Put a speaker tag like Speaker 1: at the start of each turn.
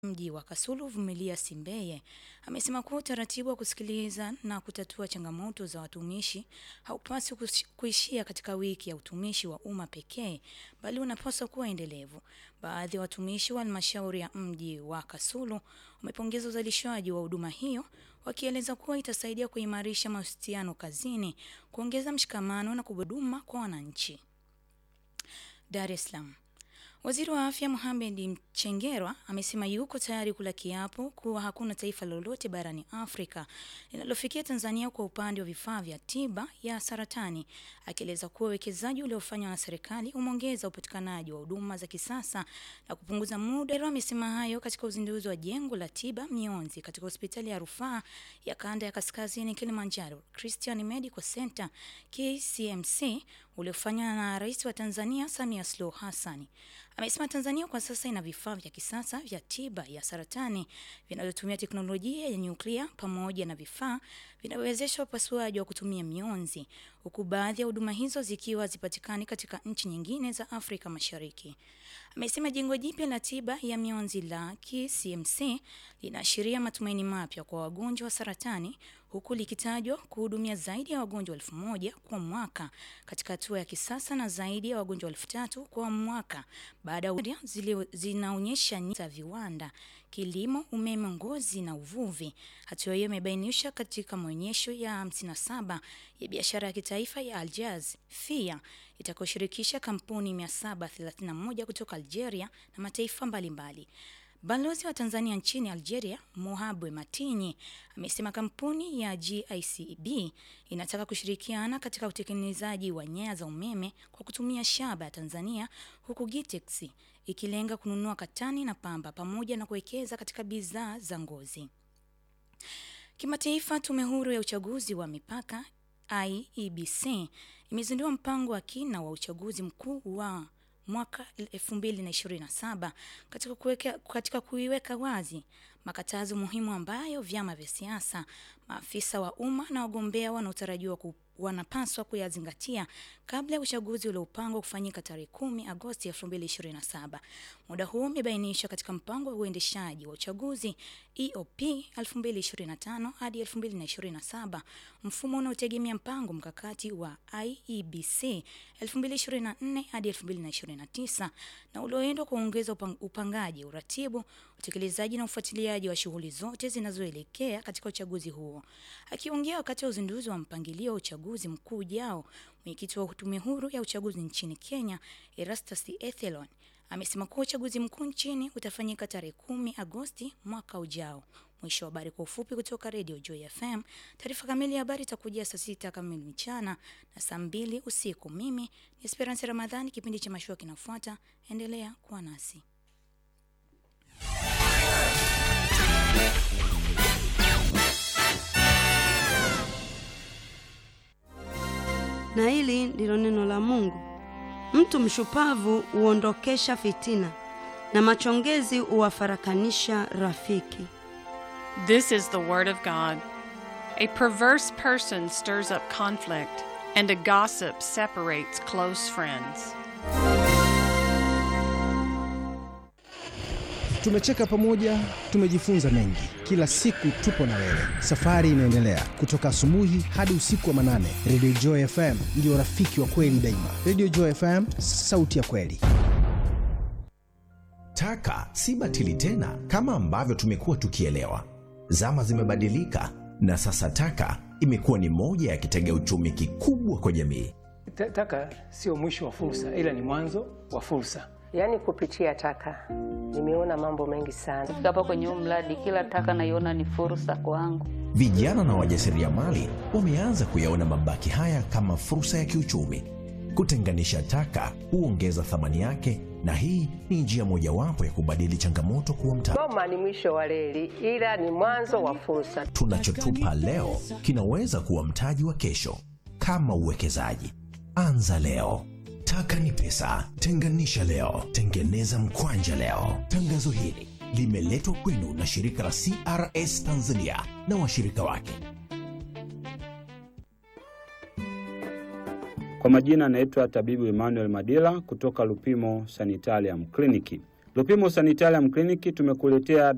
Speaker 1: mji wa Kasulu Vumilia Simbeye amesema kuwa utaratibu wa kusikiliza na kutatua changamoto za watumishi haupaswi kush- kuishia katika wiki ya utumishi wa umma pekee, bali unapaswa kuwa endelevu. Baadhi ya watumishi wa halmashauri ya mji wa Kasulu wamepongeza uzalishaji wa huduma hiyo, wakieleza kuwa itasaidia kuimarisha mahusiano kazini, kuongeza mshikamano na kuhuduma kwa wananchi. Dar es Salaam. Waziri wa Afya Mohamed Mchengerwa amesema yuko tayari kula kiapo kuwa hakuna taifa lolote barani Afrika linalofikia Tanzania kwa upande wa vifaa vya tiba ya saratani, akieleza kuwa uwekezaji uliofanywa na serikali umeongeza upatikanaji wa huduma za kisasa na kupunguza muda. Mchengerwa amesema hayo katika uzinduzi wa jengo la tiba mionzi katika hospitali ya rufaa ya kanda ya kaskazini Kilimanjaro Christian Medical Center KCMC uliofanywa na Rais wa Tanzania Samia Suluhu Hassan. Amesema Tanzania kwa sasa ina vifaa vya kisasa vya tiba ya saratani vinavyotumia teknolojia ya nyuklia pamoja na vifaa vinavyowezesha upasuaji wa kutumia mionzi, huku baadhi ya huduma hizo zikiwa zipatikani katika nchi nyingine za Afrika Mashariki. Amesema jengo jipya la tiba ya mionzi la KCMC linaashiria matumaini mapya kwa wagonjwa wa saratani huku likitajwa kuhudumia zaidi ya wagonjwa elfu moja kwa mwaka katika hatua ya kisasa na zaidi ya wagonjwa elfu tatu kwa mwaka baada ya zili- zinaonyesha nyota za viwanda, kilimo, umeme, ngozi na uvuvi. Hatua hiyo imebainisha katika maonyesho ya 57 ya biashara ya kitaifa ya Aljaz FIA itakayoshirikisha kampuni 731 kutoka Algeria na mataifa mbalimbali. Balozi wa Tanzania nchini Algeria, Mohabwe Matinyi, amesema kampuni ya GICB inataka kushirikiana katika utekelezaji wa nyaya za umeme kwa kutumia shaba ya Tanzania, huku Gitex ikilenga kununua katani na pamba pamoja na kuwekeza katika bidhaa za ngozi. Kimataifa, tume huru ya uchaguzi wa mipaka IEBC imezindua mpango wa kina wa uchaguzi mkuu wa mwaka 2027 katika kuweka, katika kuiweka wazi makatazo muhimu ambayo vyama vya siasa, maafisa wa umma na wagombea wanaotarajiwa ku wanapaswa kuyazingatia kabla ya uchaguzi uliopangwa kufanyika tarehe 10 Agosti 2027. Muda huo umebainishwa katika mpango wa uendeshaji wa uchaguzi EOP 2025 hadi 2027, mfumo unaotegemea mpango mkakati wa IEBC 2024 hadi 2029 na ulioendwa kuongeza upang, upangaji, uratibu, utekelezaji na ufuatiliaji wa shughuli zote zinazoelekea katika uchaguzi huo. Akiongea wakati wa uzinduzi wa mpangilio wa uchaguzi mkuu ujao, mwenyekiti wa tume huru ya uchaguzi nchini Kenya, Erastus Ethelon, amesema kuwa uchaguzi mkuu nchini utafanyika tarehe kumi Agosti mwaka ujao. Mwisho wa habari kwa ufupi kutoka Radio Joy FM. Taarifa kamili ya habari itakujia saa sita kamili mchana na saa mbili usiku. Mimi ni Esperance Ramadhani, kipindi cha mashua kinafuata. Endelea kuwa nasi.
Speaker 2: na hili ndilo neno la Mungu. Mtu mshupavu huondokesha fitina, na machongezi huwafarakanisha rafiki.
Speaker 3: This is the Word of God. A perverse person stirs up conflict, and a gossip separates close friends.
Speaker 4: Tumecheka pamoja, tumejifunza mengi. Kila siku tupo na wewe, safari inaendelea kutoka asubuhi hadi usiku wa manane. Radio Joy FM ndio rafiki wa kweli daima. Radio Joy FM, sauti ya kweli.
Speaker 5: Taka si batili tena kama ambavyo tumekuwa tukielewa. Zama zimebadilika na sasa taka imekuwa ni moja ya kitega uchumi kikubwa kwa jamii.
Speaker 6: Ta- Taka sio mwisho wa fursa, ila ni mwanzo wa fursa.
Speaker 7: Yaani kupitia taka nimeona mambo mengi sana.
Speaker 8: Kufika hapa kwenye huu mradi, kila taka naiona ni fursa kwangu.
Speaker 5: Vijana na wajasiriamali wameanza kuyaona mabaki haya kama fursa ya kiuchumi. Kutenganisha taka huongeza thamani yake, na hii ni njia mojawapo ya kubadili changamoto kuwa mtaji.
Speaker 7: Goma ni mwisho wa reli, ila ni mwanzo wa fursa.
Speaker 5: Tunachotupa leo kinaweza kuwa mtaji wa kesho. Kama uwekezaji, anza leo. Taka ni pesa, tenganisha leo, tengeneza mkwanja leo. Tangazo hili limeletwa kwenu na shirika la CRS Tanzania na washirika wake.
Speaker 9: Kwa majina anaitwa tabibu Emmanuel Madila kutoka Lupimo Sanitarium Clinic. Lupimo Sanitarium Clinic tumekuletea